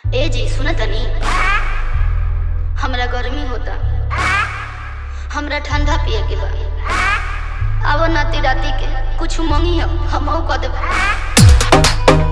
ए जी सुन तनी हमरा गर्मी होता हमरा ठंडा पिए के बा अब नाती राती के कुछ मंगी हम कह देब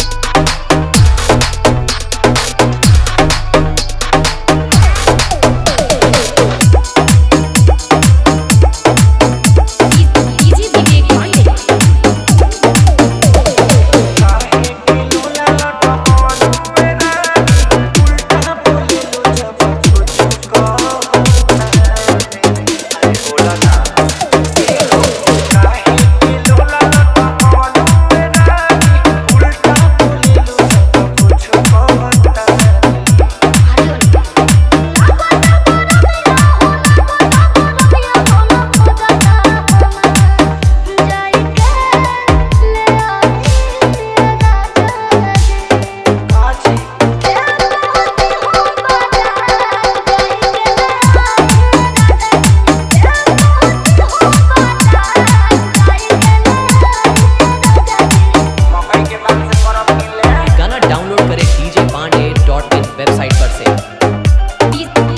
गाना डाउनलोड करें DJ Pandey dot in website पर से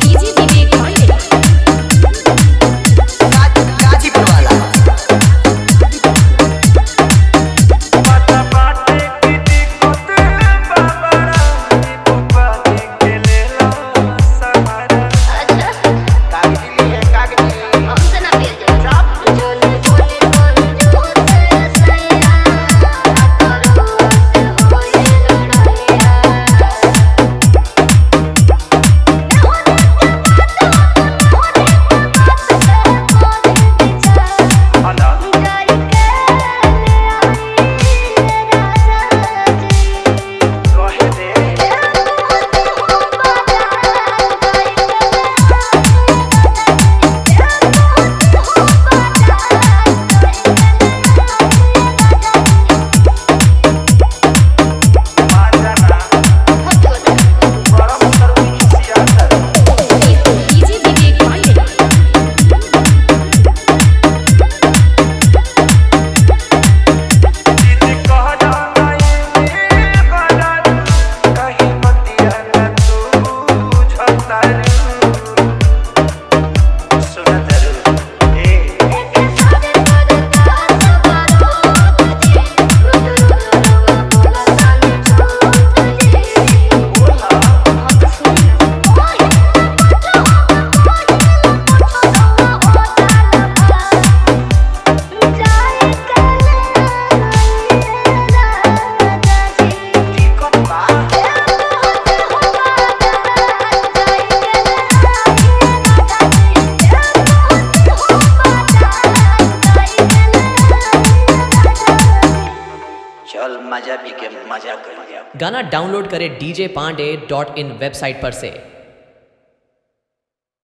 गाजीपुर वाला अच्छा कागजी है कागजी हमसे ना पिए जाए जोले बोले बोले जोते सैया करो से होए लड़ाइया चल मजा भी के मजा कर लिया गाना डाउनलोड करें DJ Pandey dot in website पर से